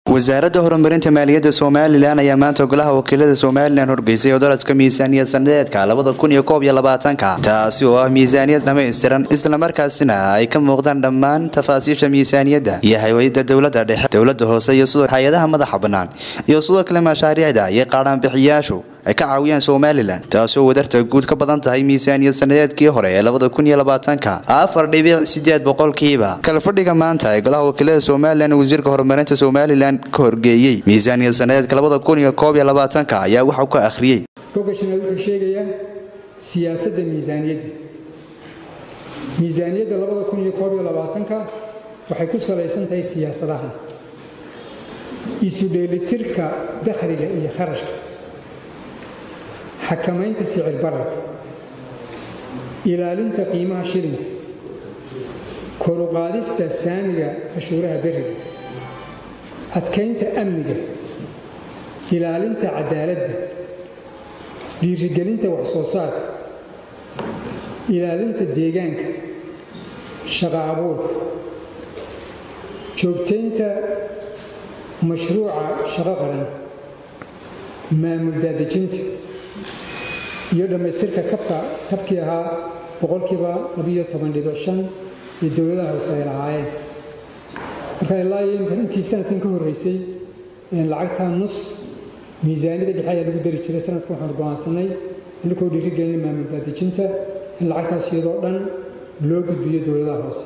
wasaaradda horumarinta maaliyadda somalilan ayaa maanta golaha wakiilada somalilan horgeysay odoraska miisaaniyad sanadeedka labada kun iyo koob iyo labaatanka taasi oo ah miisaaniyad dhammaystiran islamarkaasina ay ka muuqdaan dhammaan tafaasiisha miisaaniyadda iyo hay-ada dowladda dhexe dowladda hoose iyo sidoo hay-adaha madaxa bannaan iyo sidoo kale mashaariicda iyo qaadhaanbixiyaashu ay ka caawiyaan somalilan taasoo wadarta guud ka badan tahay miisaaniyad sanadeedkii hore ee labada kun iyo labaatanka afar dhibic sideed boqolkiiba kala fadhiga maanta ee golaha wakiilada somalilan wasiirka horumarinta somalilan ka horgeeyey miisaaniyad sanadeedka labada kun iyo koob iyo labaatanka ayaa waxau ka akhriyey rogashanaad wuxuu sheegayaa siyaasadda miisaaniyadda miisaaniyadda labada kun iyo koob iyo labaatanka waxay ku salaysan tahay siyaasadahan isu dheelitirka dakhliga iyo kharashka xakamaynta sicir bararka ilaalinta qiimaha shilinka koruqaadista saamiga cashuuraha beriga adkaynta amniga ilaalinta cadaaladda dhiirigelinta wax soo saarka ilaalinta deegaanka shaqo abuurka joogtaynta mashruuca shaqo qaran maamul daadejinta iyo dhammaystirka kabka kabkii ahaa boqolkiiba labiyo toban dhibic shan iyo dowladaha hoose ay lahaayeen marka ilaa iyo imkan intii sanadkan ka horreysay lacagtaa nus miisaaniyadda dhexe ayaa lagu dari jiray sanadkan waxaanu go'aansanay inakoo dhiirigelina maamul daadejinta in lacagtaas iyadoo dhan loo gudbiyo dowladaha hoose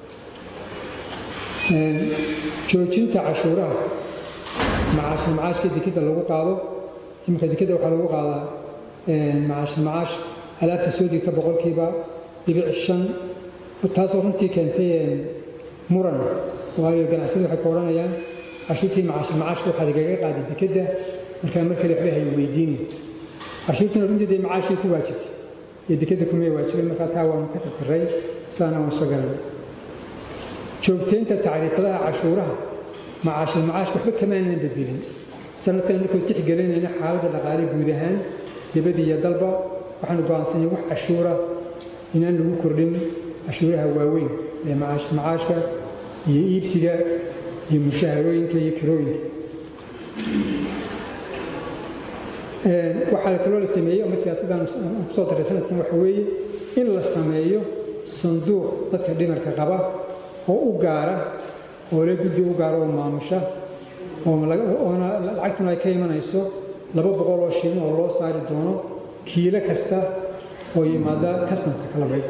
joojinta cashuuraha macaashil macaashka dekidda lagu qaado iminka dekidda waxaa lagu qaadaa macaashil macaash alaabta soo degta boqolkiiba dhibic shan taasoo runtii keentay muran waayo ganacsiyadu waxay ka odhanayaan cashuurtii macaashil macaashka waxaad igaga qaaday dekedda markaa mar kale waxba hay weydiini cashuurtuna runtii dee macaashii ku waajibtay iyo dekedda kumay waajibay markaa taa waanu ka tirtiray saana waan soo galay joogtaynta tacriifadaha cashuuraha macaashil macaashka waxba kamaanan bedelin sanadkan markuu tixgelinayna xaaladda dhaqaale guud ahaan dibadda iyo dalba waxaanu go'aansanay wax cashuura inaan lagu kordhin cashuuraha waaweyn ee macaashil macaashka iyo iibsiga iyo mushaharooyinka iyo kirooyinka waxaa kaloo la sameeyey ama siyaasaddan aan kusoo daray sanadkan waxa weeye in la sameeyo sanduuq dadka dhimarka qaba oo u gaara oo le guddi u gaara oo maamusha oona lacagtuna ay ka imanayso laba boqol oo shilin oo loo saari doono kiilo kasta oo yimaada kastamka kala bay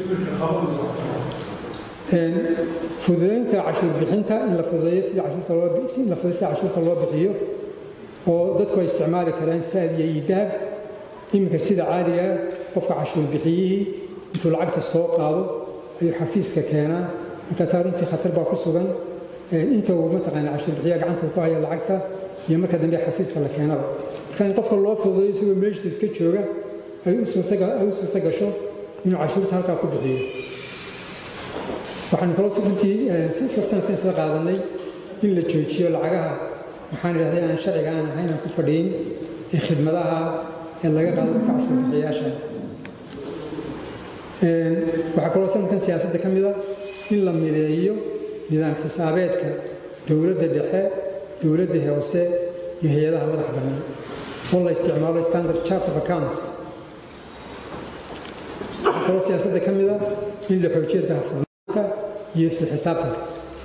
fududaynta cashuur bixinta in la fududeeyo sida cashuurta loo in la fududeeyo sida cashuurta loo bixiyo oo dadku ay isticmaali karaan saad iyo iidahab iminka sida caadiga qofka cashuur bixiyihii intuu lacagta soo qaado ayuu xafiiska keenaa marka taa runtii khatar baa ku sugan inta uu mataqaana cashuur bixiya gacanta ku haya lacagta iyo marka dambe xafiiska la keenaba marka in qofka loo fududeeyo isagoo meeshiisa iska jooga ay u suurta gasho inuu cashuurta halkaa ku bixiyo waxaanu kaloo runtii isla sanadkan isla qaadanay in la joojiyo lacagaha waxaan idhahday aan sharciga aan ahayn aan ku fadhiyin ee khidmadaha ee laga qaado dadka cashuur bixiyayaasha waxaa kaloo sanadkan siyaasadda ka mida in la mideeyo nidaam xisaabeedka dowladda dhexe dowladda hoose iyo hay-adaha madax bannaan oo la isticmaalo standard chart of accounts waxaa kaloo siyaasadda ka mida in la xoojiyo daahfurnaanta iyo isla xisaabtanka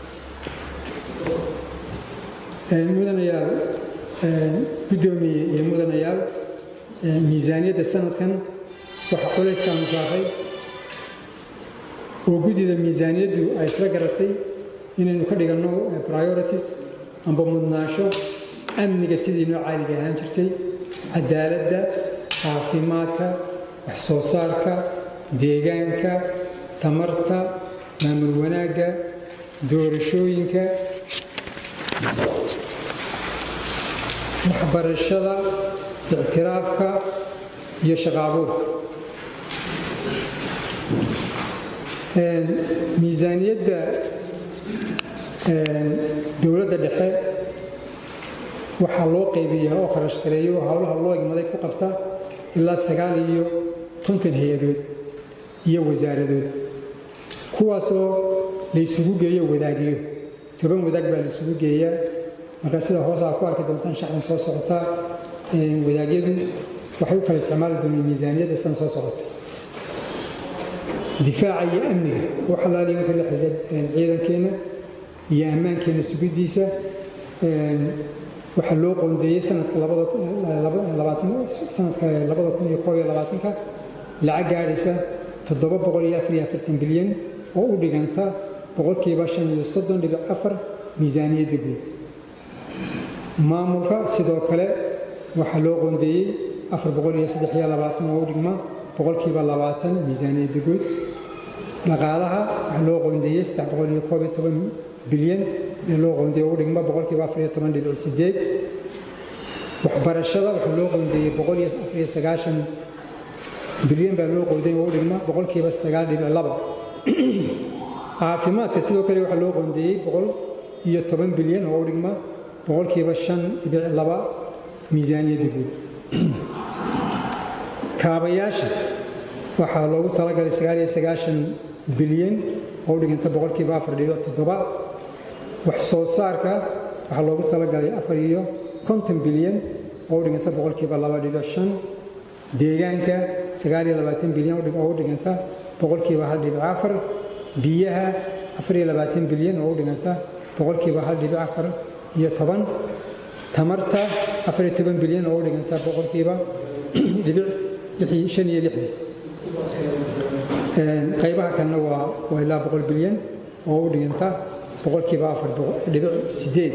mudanayaal guddoomiye iyo mudanayaal miisaaniyadda sanadkan waxaa culayskaanu saaray oo guddida miisaaniyaddu ay isla garatay inaynu ka dhiganno priorities amba mudnaasho amniga sidii noo caaliga ahaan jirtay cadaaladda caafimaadka wax soo saarka deegaanka tamarta maamul wanaagga doorashooyinka waxbarashada ictiraafka iyo shaqaabuurka miisaaniyadda dowladda dhexe waxaa loo qaybiyaa oo kharash gareeyo oo howlaha loo igmaday ku qabta ilaa sagaal iyo konton hay-adood iyo wasaaradood kuwaasoo laysugu geeyo wadaagiyo toban wadaag baa laysugu geeyaa marka sida hoos aa ku arki doontaan shacdan soo socota wadaagyadu waxay u kala isticmaali doonaan miisaaniyadda sidan soo socota difaaca iyo amniga u xalaaliya wixii la xidhiidha ciidankeenna iyo ammaankeenna sugiddiisa waxaa loo qoondeeyey sanadka sanadka labada kun iyo koob iyo labaatanka lacag gaadhaysa toddoba boqol iyo afar iyo afartan bilyan oo u dhiganta boqolkiiba shan iyo soddon dhibic afar miisaaniyadda guud maamulka sidoo kale waxaa loo qoondeeyey afar boqol iyo saddex iyo labaatan oo u dhigma boqolkiiba labaatan miisaaniyadda guud dhaqaalaha waxaa loo qoondeeyey saddex boqol iyo koob iyo toban bilyan ee loo qoondeeyey oo u dhigma boqolkiiba afar iyo toban dhibic sideed waxbarashada waxaa loo qoondeeyey boqol iyo afar iyo sagaashan bilyan baa loo qoondeeyey oo u dhigma boqolkiiba sagaal dhibic laba caafimaadka sidoo kale waxaa loo qoondeeyey boqol iyo toban bilyan oo u dhigma boqolkiiba shan dhibic laba miisaaniyadda guud kaabayaasha waxaa loogu talagalay sagaal iyo sagaashan bilyan oo u dhiganta boqolkiiba afar dhibic toddoba wax soo saarka waxaa loogu talagalay afar iyo konton bilyan oo u dhiganta boqolkiiba laba dhibic shan deegaanka sagaal iyo labaatan bilyan oo u dhiganta boqolkiiba hal dhibic afar biyaha afar iyo labaatan bilyan oo u dhiganta boqolkiiba hal dhibic afar iyo toban tamarta afar iyo toban bilyan oo u dhiganta boqolkiiba dhibic shan iyo lixdan qaybaha kalena waa waa ilaa boqol bilyan oo u dhiganta boqolkiiba afar dhibic sideed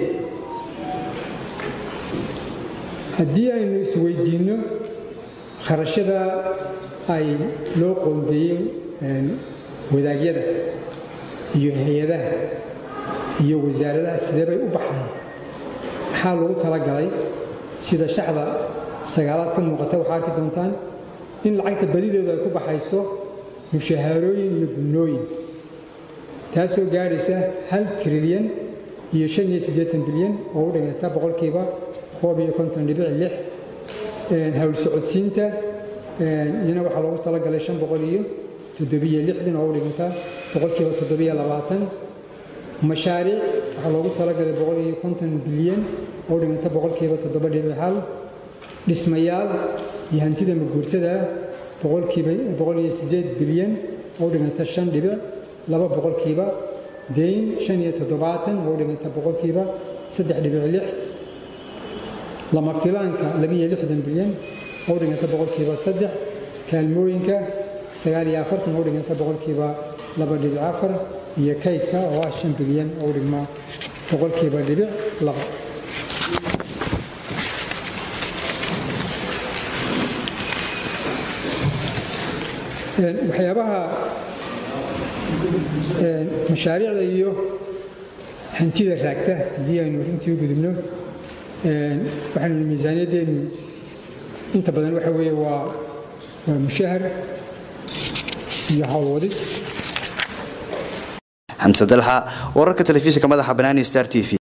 haddii aynu isweydiinno kharashada ay loo qoondeeyey wadaagyada iyo hay-adaha iyo wasaaradaha sidee bay u baxaan maxaa lagu talagalay sida shaxda sagaalaad ka muuqata waxaa arki doontaan in lacagta badideedu ay ku baxayso mushahaarooyin iyo gunnooyin taasoo gaadhaysa hal trilyan iyo shan iyo siddeetan bilyan oo u dhiganta boqolkiiba koob iyo konton dhibic lix hawl socodsiinta iyana waxaa loogu talagalay shan boqol iyo toddobiyo lixdan oo u dhiganta boqolkiiba toddobiyo labaatan mashaariic waxaa loogu talagalay boqol iyo konton bilyan oo u dhiganta boqolkiiba toddoba dhibic hal dhismayaal iyo hantida maguurtada boqolkiiba boqol iyo siddeed bilyan oo u dhiganta shan dhibic laba boqolkiiba deyn shan iyo toddobaatan oo u dhiganta boqolkiiba saddex dhibic lix lama filaanka labiyo lixdan bilyan oo u dhiganta boqolkiiba saddex kaalmooyinka sagaal iyo afartan oo u dhiganta boqolkiiba laba dhibic afar iyo kaydka oo ah shan bilyan oo u dhigma boqolkiiba dhibic laba waxyaabaha mashaariicda iyo hantida raagta haddii aynu runtii u gudubno waxaynu miisaaniyaddeenu inta badan waxa weeye waa waa mushahar iyo howlwadis xamse dalxa wararka telefishinka madaxa banaani star t v